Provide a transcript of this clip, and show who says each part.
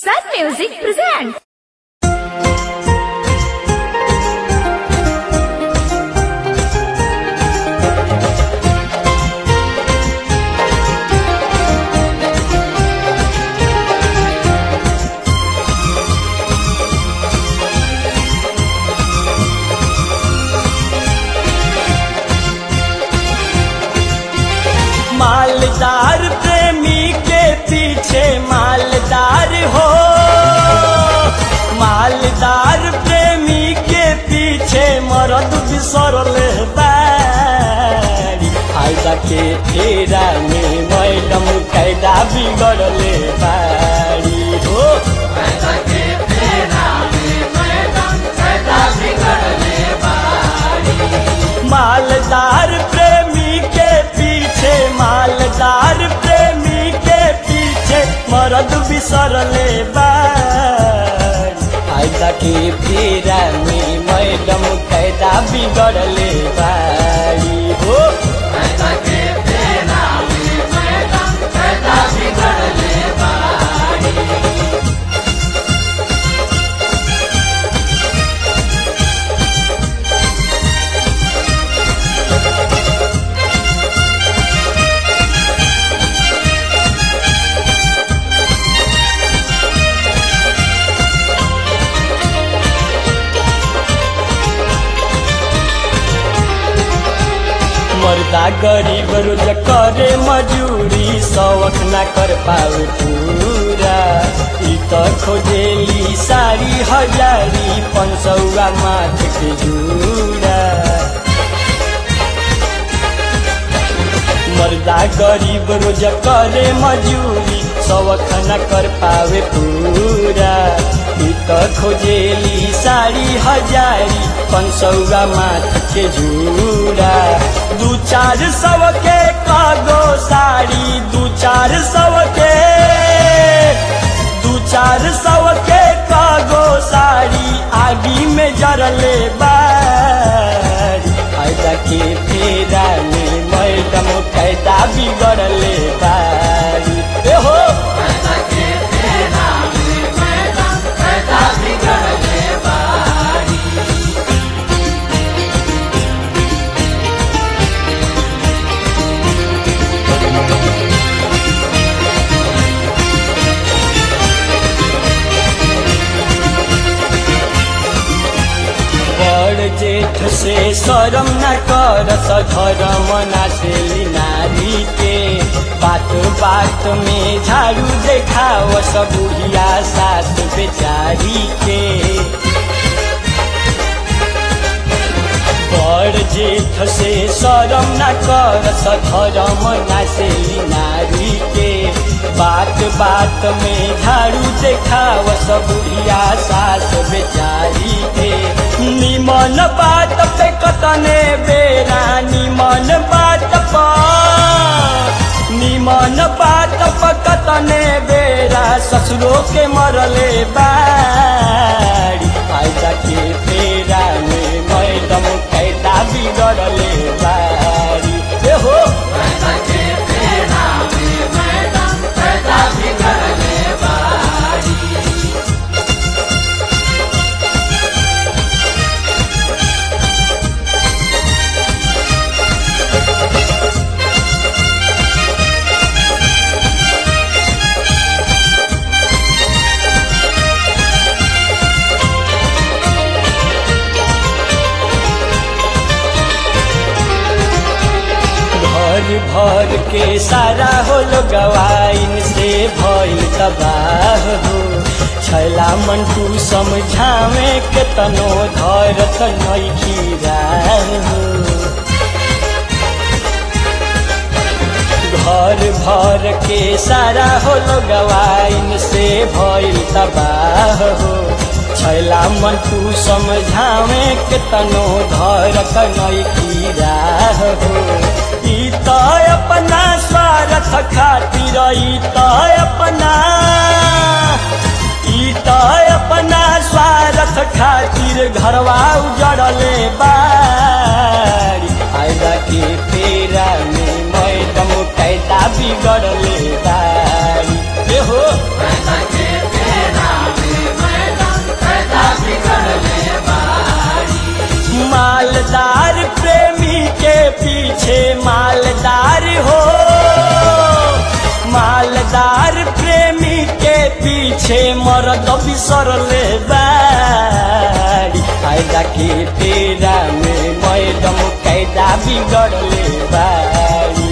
Speaker 1: Sun Music presents.
Speaker 2: मालदार प्रेमी के पीछे मालदार हो मालदार प्रेमी के पीछे मरद बिसरल बारी फायदा के फेरा में मैडम कैदा बिगड़ले बारी हो मालदार प्रेमी के पीछे मालदार प्रेमी के पीछे मरद बिसरले बारी फायदा के फेरा में मैडम कैदा बिगड़ले बारी हो मर्दा गरीब रोज करे मजूरी शौक ना कर पावे पूरा ई त खोजेली सारी हजारी पंचौआ माथ के जूरा मर्दा गरीब रोज करे मजूरी शौक न कर पावे पूरा ई त खोजेली सारी हजारी पंचौआ माथ के जूरा दू चार सौ के कागो साड़ी दू चार सौ के दू चार सौ के कागो साड़ी आगी में जरले बारी फायदा के फेरा में मैडम कैदा बिगड़ले बारी ए हो बड़ जेठ से शरम न कर सधरम नाचेली नारी के बात बात में झाड़ू देखाव सब बुढ़िया सास बेचारी के बड़ जेठ से शरम न कर सधरम नाचेली नारी के बात बात में झाड़ू देखाव सब बुढ़िया सास बेचारी के निमन बात पे कतने बेरा निमन बात पर निमन बात पर कतने बेरा ससुरो के मरले बारी फायदा के फेरा में मैडम कैदा बिगड़ले बारी ए हो भर भर के सारा हो गवाइन से भइल तबाह हो छैला मंटू समझावे के तनो धरत नैखी हो घर भर के सारा हो गवाइन से भइल तबाह हो छैला मंटू समझावे के तनो धरत नैखी हो ई त अपना स्वार्थ खातिर ई त अपना ई त अपना स्वार्थ खातिर घरवा उजड़ले बारी फायदा के फेरा में मैडम कैदा बिगड़ले बारी ए हो हकदार प्रेमी के पीछे मरद बिसरले बाड़ी फायदा के तेरा में मैडम कैदा बिगड़ले बाड़ी